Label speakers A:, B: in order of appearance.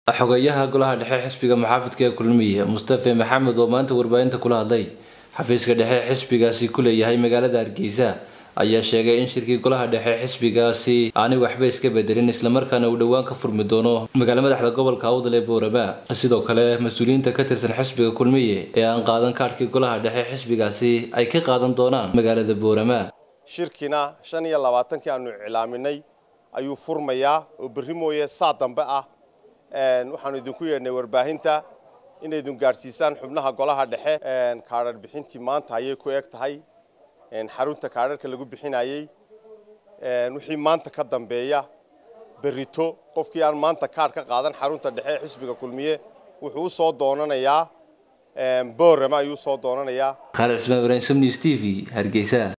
A: xogeyaha golaha dhexe xisbiga muxaafidka ee kulmiye mustafe maxamed oo maanta warbaahinta kula hadlay xafiiska dhexe xisbigaasi ku leeyahay magaalada hargeysa ayaa sheegay in shirkii golaha dhexe xisbigaasi aanay waxba iska bedelin islamarkaana uu dhowaan ka furmi doono magaala madaxda gobolka awdal ee boorama sidoo kale mas-uuliyiinta ka tirsan xisbiga kulmiye ee aan qaadan kaadhkii golaha dhexe xisbigaasi ay ka qaadan doonaan magaalada boorama
B: shirkina shan iyo labaatankii aanu iclaaminay ayuu furmayaa oo berri mooye saa dambe ah waxaanu idinku yeedhnay warbaahinta inaydun gaadhsiisaan xubnaha golaha dhexe kaadhar bixintii maanta ayay ku eg tahay xarunta kaadharka lagu bixinayey wixii maanta ka dambeeya berrito qofkii aan maanta kaadh ka qaadan xarunta dhexe ee xisbiga kulmiye wuxuu u soo doonanayaa boorama ayuu usoo doonanayaa
A: khaalid ismaan ibraahim samnews t v hargeysa